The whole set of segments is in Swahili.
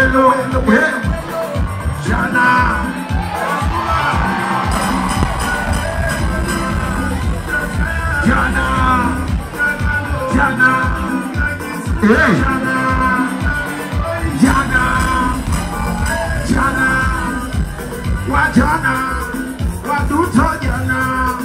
welo, eh, jana. Jana, jana, eh, jana, jana, wajana, waduto jana.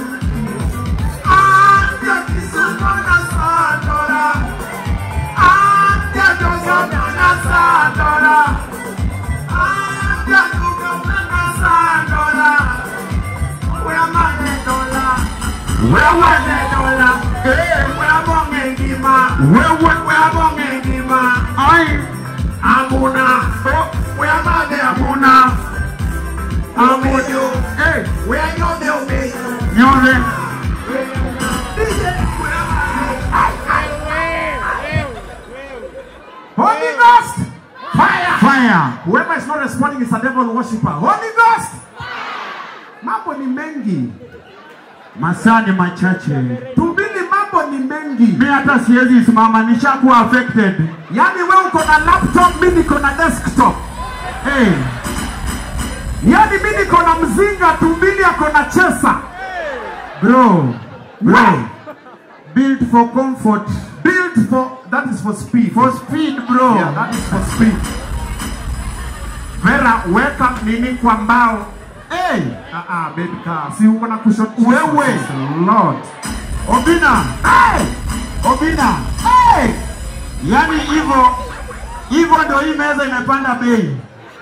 Ande kisumo na sandora, ande dogono na sandora, ande dogono na sandora. Where my dola? Where my dola? Eh, where bonge ngima? Where where where bonge ngima? Ai, amuna. Oh, where my amuna? Amudu. Eh, where yo de obe? Nyore. Holy Ghost! Fire! Fire! Whoever is not responding is a devil worshiper. Holy Ghost! Mambo ni mengi. Masaa ni machache. Tumbili mambo ni mengi. Mi hata siwezi simama, nishakuwa affected. Yaani wewe uko na laptop, mimi niko na desktop. Hey, Yaani mimi niko na mzinga, tumbili ako na chesa. bro, bro, Why? built for comfort, Built for that is for speed. for speed, bro. Yeah, that is for speed. Vera, weka nini kwa mbao. Hey, Ah ah, baby car. Si uko na cushion. Wewe. Jesus Lord. Obina, Hey! Obina, Hey! yani hivyo hivyo ndo hii meza imepanda bei.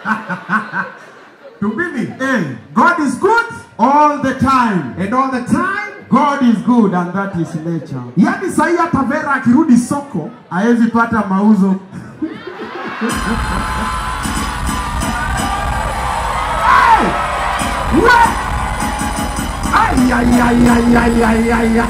Tumbili. Hey, God is good all the time. and all the time. God is good and that is nature. Yaani sahii hata Vera akirudi soko Hawezi pata mauzo. We! Ay, ay, ay, ay, ay, ay, ay, ay.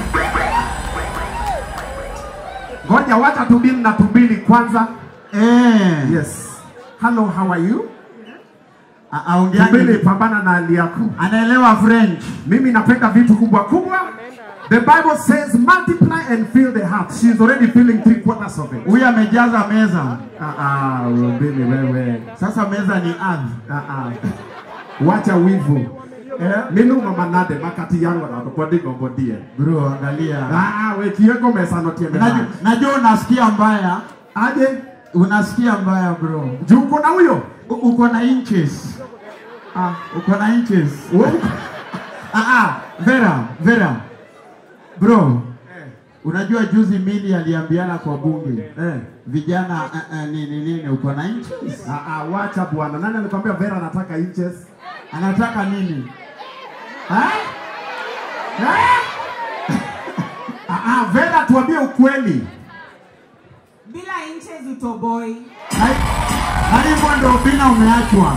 Ngoja wacha tubili na tubili kwanza. Eh, Yes. Hello, how are you? A- aongeaje? Tubili, pambana na hali yako. Anaelewa French. Mimi napenda vitu kubwa kubwa. The Bible says multiply and fill the heart. She's already filling three quarters of it. Huyu amejaza meza. Ah ah, Mbili wewe. Sasa meza ni ardhi. Ah ah. Wacha wivu. Eh, minu mama nade makati yangu na kwa digo bodie. Bro, angalia. Ah, we kiego mesa no tieme. Najua, najua unasikia mbaya. Aje, Unasikia mbaya bro. juu uko na huyo? U- Uko na inches. Ah, Uko na inches. wewe. Ah, ah, Vera, Vera. Bro, Eh, unajua juzi Mili aliambiana kwa bunge. eh. Vijana uh, uh, nini nini uko na inches? Ah, ah, wacha bwana. Nani alikwambia Vera anataka inches? Anataka nini? Eh? Eh? Ah, ah, Vera tuambie ukweli. bila inches utoboi Na hivyo ndio bina umeachwa.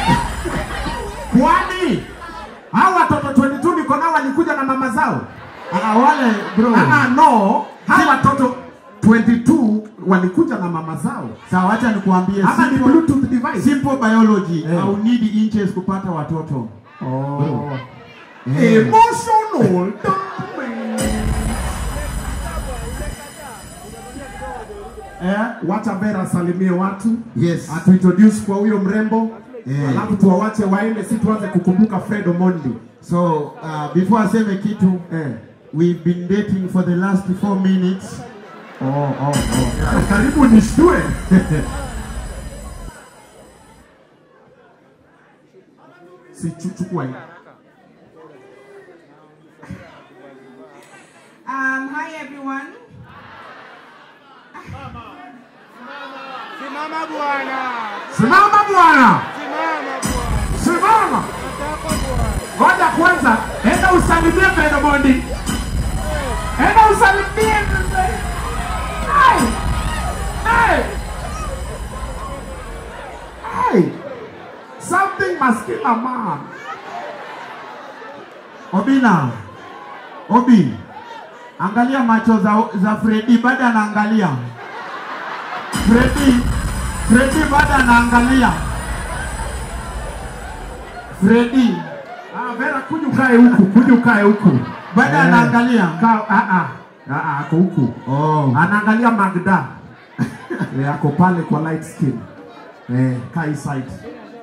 Kwani hao watoto 22 niko nao walikuja na mama zao? Ah, wale bro. Ah, ah, no. Hao watoto 22 walikuja na mama zao. Sawa, acha nikuambie Ama ni simple, bluetooth device. simple biology. Eh. Au need inches kupata watoto. Oh. Eh. Emotional damage. Eh, wacha Vera asalimie watu Yes. atuintroduce kwa huyo mrembo Eh. alafu tuwawache waende, si tuanze kukumbuka Fred Omondi. So, uh, before aseme kitu, Eh. we've been dating for the last four minutes. Oh, oh, oh. Karibu nishtue. si chu- chukua hii. um, hi everyone Simama bwana. Simama bwana, Simama bwana. simama. Nataka bwana. Ngoja kwanza, enda usalimie Fred Omondi. Enda usalimie. Ai! Ai! Ai! Something must kill a man. Obina, Obi, angalia macho za, za Freddy bado anaangalia. Freddy, Freddy bado anaangalia. Freddy Ah, Vera kuja ukae huku, kuja ukae huku. bado Eh, anaangalia. Kaa, ah ah. Ah ah, ako huku. Oh. Anaangalia Magda. Eh, ako pale kwa light skin. Eh, Kai side.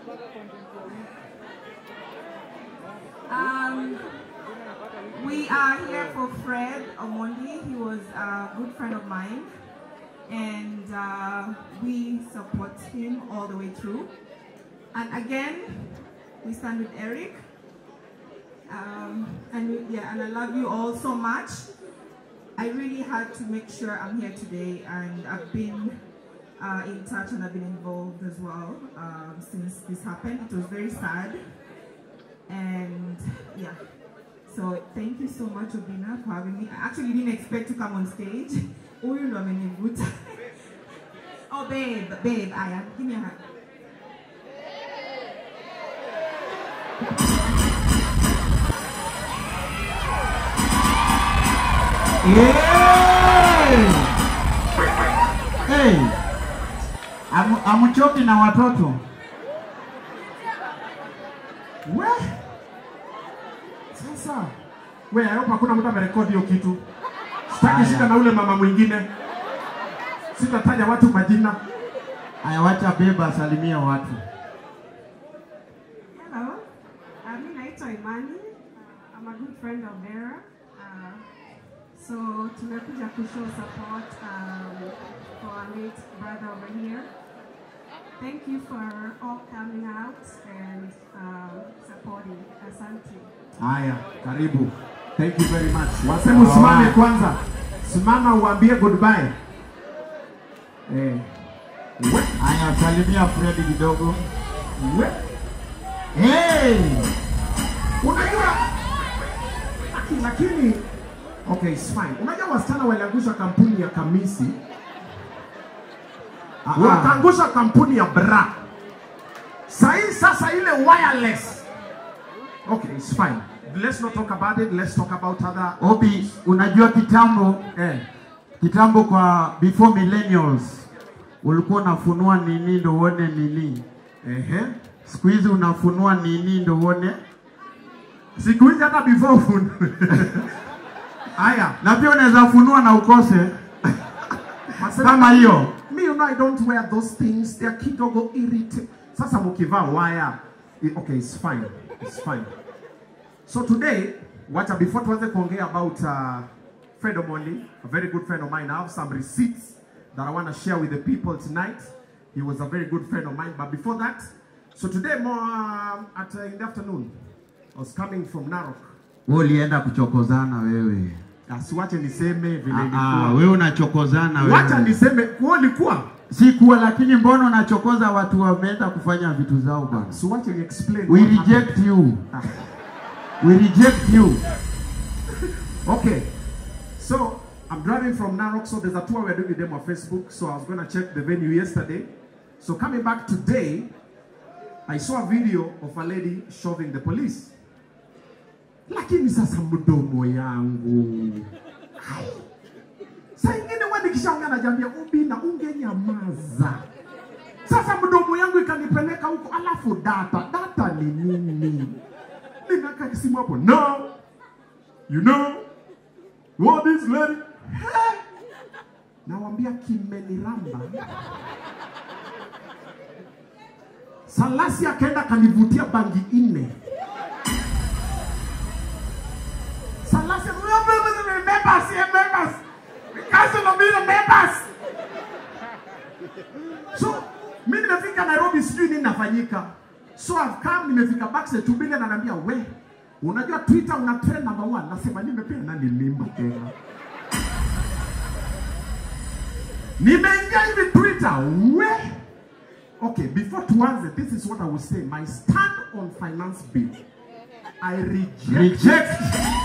Um, we are here for Fred Omondi. He was a good friend of mine, and uh, we support him all the way through. And again, we stand with Eric. Um, and we- yeah, and I love you all so much. I really had to make sure I'm here today, and I've been uh, in touch and I've been involved as well um, since this happened. It was very sad, and yeah. So thank you so much, Obina, for having me. I actually didn't expect to come on stage. Huyu ndo amenivuta. oh, babe, babe, Aya, give me a hug. Hey. Amu, amuchoki na watoto. We. Sasa. We, I hope hakuna mtu amerekodi hiyo kitu. Sitaki Haya. shida na ule mama mwingine. Sitataja watu majina. Aya, wacha beba asalimie watu. Hello, uh, mi naitwa Imani. Uh, I'm a good friend of Vera. Uh, so tumekuja kushow support um, for our late brother over here. Thank you for all coming out and um, supporting. Asante. Haya, karibu. Thank you very much. Wasema usimame Alright. kwanza. Simama uambie goodbye. Eh. We, Haya, salimia Fred kidogo. we. Hey! Unajua Laki- lakini okay, it's fine. Unajua wasichana waliangusha kampuni ya Kamisi, Ah, ah. wakaangusha kampuni ya Bra. Sahii sasa ile wireless. Okay, it's fine. Let's not talk about it. Let's talk about other Obi, unajua kitambo eh. kitambo kwa before millennials ulikuwa unafunua nini ndo uone nini. Ehe. Siku hizi unafunua nini ndo uone. Siku hizi hata before phone. Aya, Na pia unaweza funua na ukose Masema- kama hiyo. Me, you know, I don't wear those things. They're kidogo irritate. Sasa mukivaa wire. i- Okay, it's fine. It's fine. So today, wacha before tuanze kuongea about uh, Fred Omondi, a very good friend of mine. I have some receipts that I want to share with the people tonight. He was a very good friend of mine. But before that, so today more um, at uh, in the afternoon, I was coming from Narok. Wewe ulienda kuchokozana wewe. Asiwache niseme vile Ah, ah, ilikuwa. wewe unachokozana Wacha wewe. niseme kuwa ilikuwa. Si kuwa lakini mbona unachokoza watu wameenda kufanya vitu zao bwana? Siwache ni explain. We what happened. reject you. We reject you. Okay. So I'm driving from Narok. So there's a tour we're doing with them on Facebook. So I was going to check the venue yesterday. So coming back today, I saw a video of a lady shoving the police. Lakini sasa mdomo yangu. Hai. Saa ingine wewe nikishaongea najambia ubi na ungenyamaza. Sasa mdomo yangu ikanipeleka huko, alafu data data ni nini? Nimeweka simu hapo. No. You know what this lady? Hey! Nawambia kimeniramba. Salasi akaenda kanivutia bangi nne. Salasi members, yeah, members. Council of the members. So, mimi nimefika Nairobi sijui nini nafanyika. So I've come nimefika backstage tu bila ananiambia we unajua Twitter una trend number one. Nasema nimepea nani mimba tena. Nimeingia hivi Twitter we Okay, before tuanze, this is what I will say. My stand on finance bill. I reject Reject.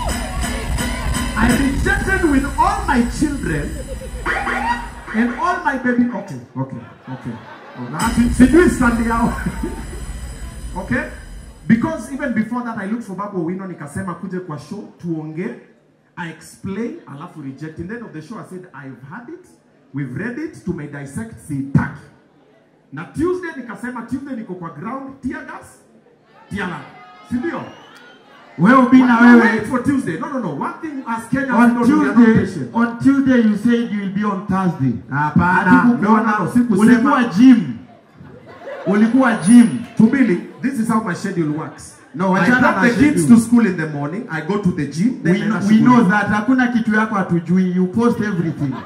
I rejected with all my children and all my baby. Okay, okay, okay. Oh, na- si- sijui stand yao. okay? Because even before that I looked for Babu Owino nikasema kuje kwa show tuongee. I explain alafu reject. In the end of the show I said I've had it. We've read it. Tume dissect sitaki. Na Tuesday nikasema Tuesday niko kwa ground tear gas. Tear gas. Si ndio? Wewe ubina Wait wewe. for Tuesday. No, no, no. One thing as Kenyans, On we don't do, we are not Tuesday, patient. on Tuesday you said you will be on Thursday. Hapana. Hatukukuona. No, no, no, sikusema. Ulikuwa gym. ulikuwa gym. Tubili, this is how my schedule works. No, I wachana drop na the kids schedule. to school in the morning. I go to the gym. Then We, naenda we shughuli. know that hakuna kitu yako hatujui. You post everything.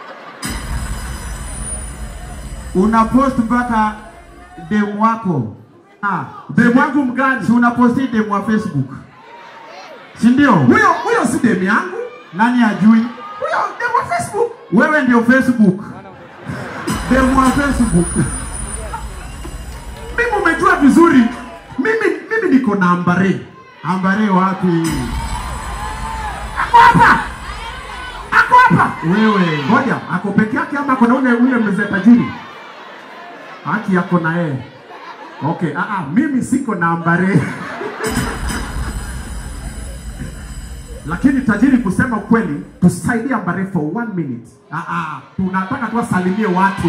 Una post mpaka demu wako. Ah, Demu wangu mgani? si unaposti demu wa Facebook, si ndio? Huyo huyo si demu yangu. Nani ajui? Huyo demu wa Facebook. Wewe ndio Facebook, demu wa Facebook. Mimi umejua vizuri. Mimi mimi niko na ambare. Ambare wapi? Ako hapa. Ako hapa. Wewe Ngoja, ako peke yake ama ako na ule ule mzee tajiri? Haki yako na yeye. Okay, ah ah, mimi siko na ambare. Lakini tajiri, kusema ukweli, tusaidie ambare for one minute. Ah ah, tunataka tu asalimie watu,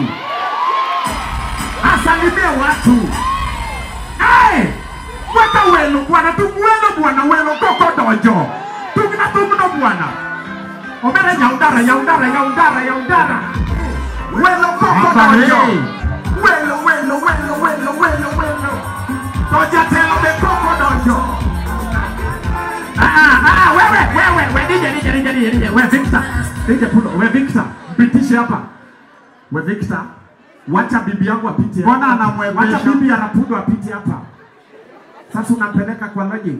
asalimie watu. Hey! Weka welo bwana, tumwelo bwana, welo koko dojo. Tugina tumno bwana. Omera yaudara, yaudara, yaudara, yaudara. Welo koko Ambare. dojo. Welo, welo, welo, welo, welo, welo. Doja telo de koko dojo. Ah, ah, ah, wewe, wewe, we DJ, DJ, DJ, DJ, DJ, we Victor. DJ Pulo, we Victor. Mpitishe hapa. We Victor. Wacha bibi yangu apite hapa. Mbona anamwepesha? Wacha bibi ya Rapudo apite hapa. Sasa unampeleka kwa lodging.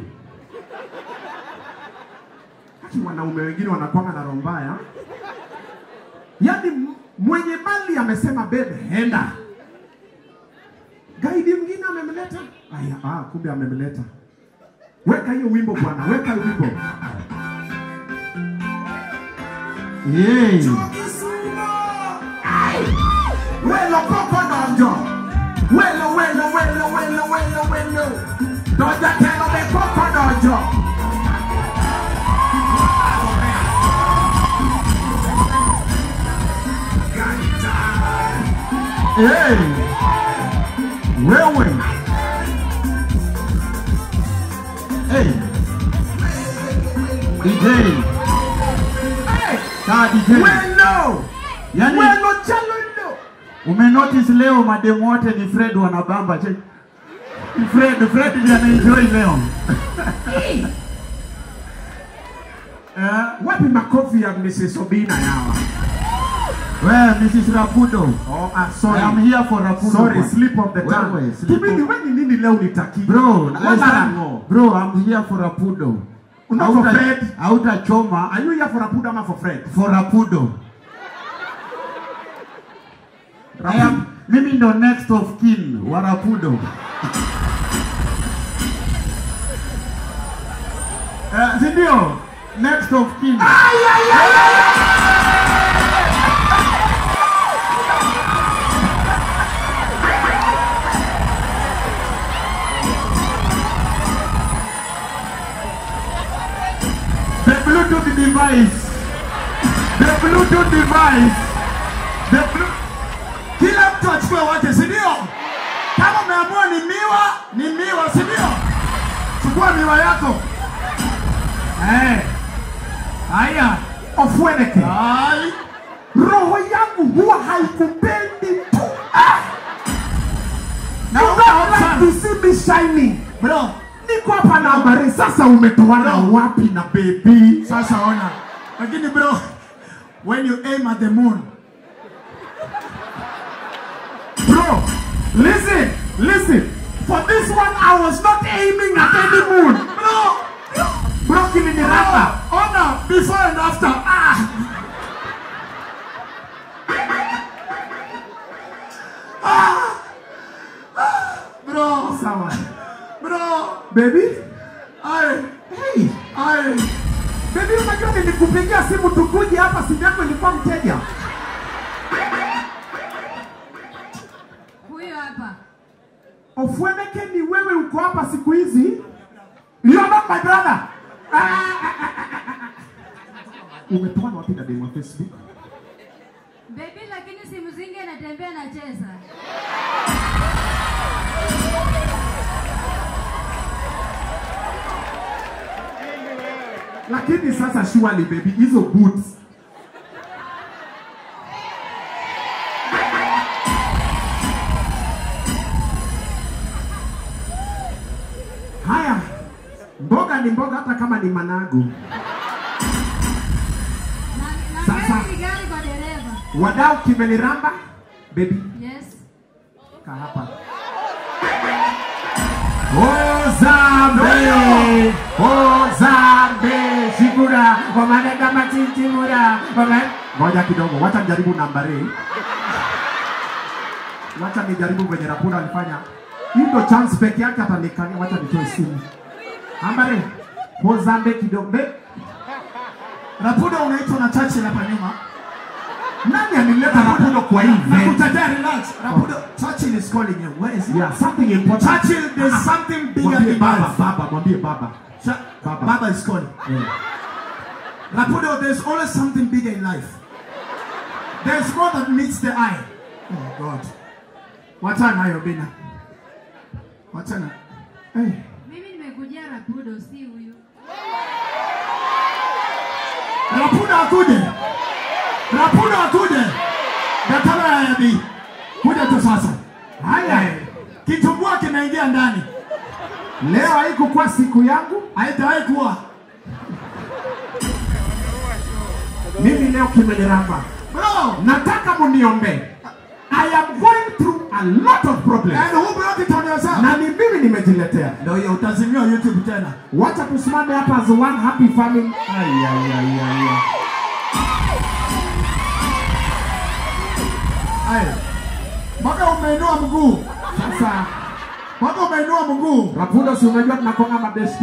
Haki wanaume wengine wanakwanga na roho mbaya. Yaani m- mwenye mali amesema bebe henda. Gaidi mwingine amemleta. Aya, ah, kumbe amemleta. Weka hiyo wimbo bwana, weka hiyo wimbo. Yay. Welo koko donjo. Welo, welo, welo, welo, welo, welo. Doja telo de koko donjo. Hey. Wewe. Hey. DJ. Kaa DJ. Welo. Yaani Welo chalolo. umenotice leo mademu wote ni Fred wanabamba che. Ni Fred, Fred ndiye anaenjoy leo. Eh, Wapi makofi ya Mrs. Obina yawa? wewe Mrs. Rapudo. Oh, ah, I sorry. am here for Rapudo. Sorry, bwana. slip of the tongue. Wewe, slip Kibidi of- wewe ni nini leo nitaki? Bro, I Wala stand- rango. bro, I'm here for Rapudo. Not for Fred. Hautachoma Are you here for Rapudo ama for Fred? for Rapudo. I am, mimi ndo next of kin wa Rapudo. Eh, si ndio? Next of kin. The Bluetooth device. The Bluetooth device. The Bluetooth Kila mtu achukue wake, si ndio? Kama umeamua ni miwa, ni miwa, si ndio? Chukua miwa yako. Eh. Haya, Ofweneke. Hai. Roho yangu huwa haikupendi tu. Ah. Na you don't like to see me shining. Bro, niko hapa na habari sasa umetoana wapi na baby? Sasa ona. Lakini bro, when you aim at the moon, Bro, listen, listen. For this one, I was not aiming at any moon. Bro, bro, kiliniramba. ona before and after. Ah! Bro, Sawa. bro, Baby, ai, hey, ai. baby, unajua nilikupigia simu tukuje hapa, simu yako ilikuwa mteja. Huyo hapa. Ofweneke, ni wewe uko hapa siku hizi? You are not my brother. Ah, ah, ah, ah, ah, ah. Umetoana wapi na demu wa Facebook? Baby lakini simu zingi anatembea anacheza. Lakini sasa surely baby, hizo boots Mboga ni mboga hata kama ni managu. Na, na Sasa. gari ni gari kwa dereva. Wadau kimeniramba. Baby, Yes. kaa hapa. Ozambe, Ozambe, Shigura, wamanega matintimura, waman... Ngoja kidogo, wacha nijaribu nambari. Wacha nijaribu venye Rapura alifanya. Hii ndo chance peke yake atanikania, wacha nitoe simu. Nambari, Ozambe kidogo. Be- Rapudo unaitwa na Churchill hapa nyuma. Nani anileta Rapudo kwa hii event? Nakutetea relax. Rapudo, Churchill is calling you. Where is he? Yeah, something important. Churchill, there's something bigger Mwambie in baba, life. baba, mwambie baba. Cha- Baba. Baba is calling. Rapudo, there's always something bigger in life. There's more that meets the eye. Oh God. Wachana hayo bina. Wachana. Hey. Mimi nimekujia Rapudo si huyu. Rapudo akuje. Rapudo akuje. Datana ya yabi. Kuja tu sasa. Haya, Kitumbua kimeingia ndani. leo haikukuwa siku yangu. Haitawahi kuwa. Mimi leo kimeniramba. Bro, Nataka muniombe. I am going through a lot of problems. and who brought it on yourself? Na ni mimi nimejiletea. Ndio hiyo utazimiwa YouTube tena. Wacha tusimame hapa as one happy family. Ai, ai, ai, ai, ai. Haya. Mpaka umeinua mguu. Sasa Mpaka umeinua mguu. Rapudo, si unajua tunakonga mabesti.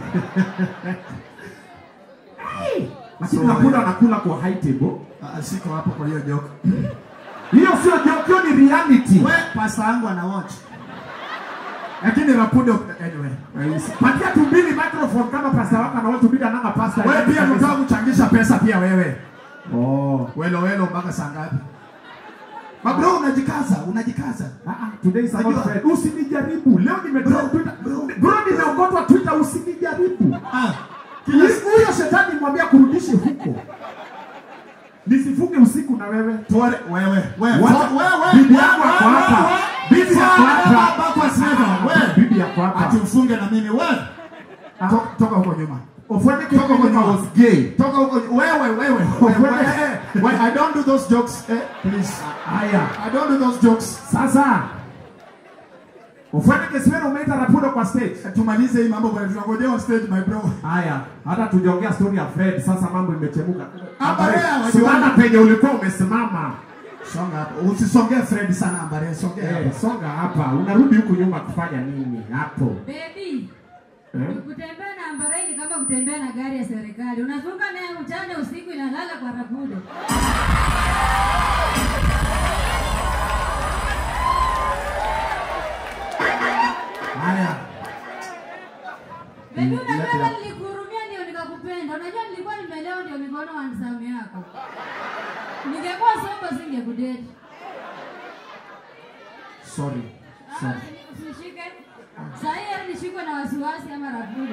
Lakini So, Rapudo yeah. anakula kwa high table. Ah, siko hapo kwa hiyo joke. Hiyo sio joke, hiyo ni reality. We, pasta yangu ana watch. Lakini Rapudo anyway. Patia tumbili microphone kama pasta wako na watu bila nanga pasta. Wewe pia unataka kuchangisha pesa pia wewe. Oh. Welo welo mpaka saa ngapi? Mabro unajikaza, unajikaza. Ah, ah, today is about Najua. Fred. Usinijaribu. Leo nimetoa Twitter. Bro, nimeokotwa Twitter usinijaribu. Ah. Kila Ili- Huyo shetani mwambia kurudishe huko. Nisifunge usiku na wewe. Tuare, wewe, wewe, Wacha- wewe, Bibi yako ako hapa. Bibi yako hapa. Backwards never. Ah, Wewe. Bibi yako hapa. Ati ufunge na mimi wewe. To- Toka huko nyuma. Ofwende Toka huko kama nyuma. was gay. Toka huko wewe wewe. wewe. Eh, eh, When I don't do those jokes, eh, please. Haya. I don't do those jokes. Sasa. Ofwende Keswero umeita Rapudo kwa stage. Tumalize hii mambo bwana, tunangojea on stage my bro. Haya, hata tujaongea story ya Fred, sasa mambo imechemuka. Ambarea, wajua- Simama penye ulikuwa umesimama. Songa hapo. Usisongee Fred sana ambare, songea Eh, hapo. songa hapa. Unarudi huku nyuma kufanya nini hapo? Baby. Eh? Kutembea na ambarai ni kama kutembea na gari ya serikali. Unazunga naye mchana usiku inalala kwa Rapudo. Haya. Baby, Mm, unajua lete hata hapo. nilikuhurumia ndio nikakupenda. Unajua nilikuwa nimelewa ndio nikaona wansamu yako. Ningekuwa soba singekudate. Sorry. Ah, Sorry. usi- Usishike. Saa hii heri nishikwe na wasiwasi ama Rapudo.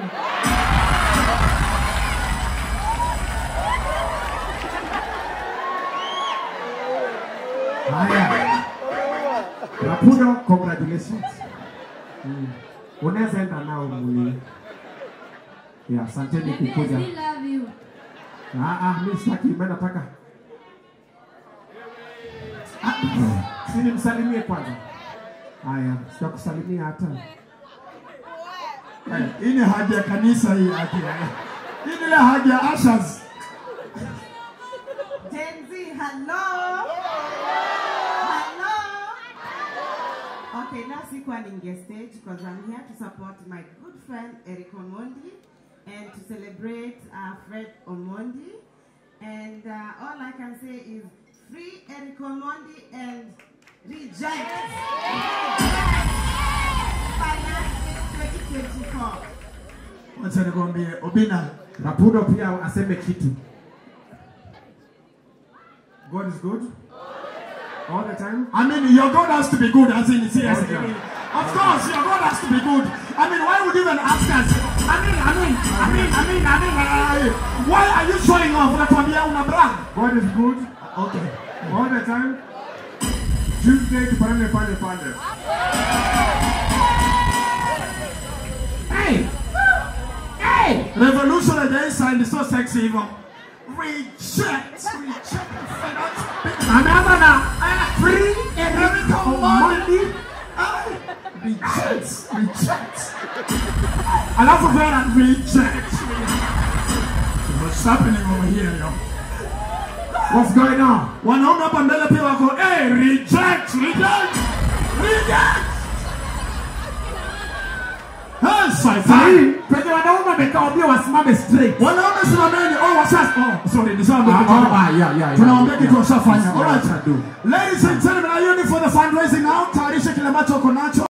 Haya. Rapudo, congratulations. Mm. Unaweza enda nao muli. Ya, asanteni Baby, I kukuja. still love you. Ah, ah, mimi sitaki, mimi nataka. Ah, si nimsalimie kwanza. Haya, sitakusalimia hata. Eh, Hii ni haja ya kanisa hii haki. Hii ni ile haja ya ushers. Gen Z, hello. Hello. Okay, now sikuwa ninge stage because I'm here to support my good friend Eric Omondi and to celebrate uh, Fred Omondi. And uh, all I can say is free Eric Omondi and reject. Finance 2024. Wacha nikwambie Obina, Rapudo pia aseme kitu. God is good. All the time. I mean, your God has to be good, as in seriously. Okay. Of course, your God has to be good. I mean, why would you even ask us? I mean, I mean, I mean, I mean, I mean, uh, why are you showing off? Unatuambia una brag. God is good Okay. all the time. Tuesday tupande pale pale. Hey! trend so sexy hivyo. Reject, reject. Ameanza na free Erica Omandi. Reject, reject. Alafu Vera reject. What's happening over here, yo? What's going on? Wanaume hapa mbele pia wako, hey, reject, reject, reject. Hey, Sahii saitai. penye wanaume wamekaa wambia wasimame straight. Wanaume simameni. Oh, wasas. Oh, sorry, nishaambia Ah, kitu. ah, ah, yeah, yeah, yeah. Tunaongea kitu washafanya. Yeah, All right. washadu. Ladies and gentlemen, are you ready for the fundraising now? Tayarisha kile ambacho uko nacho.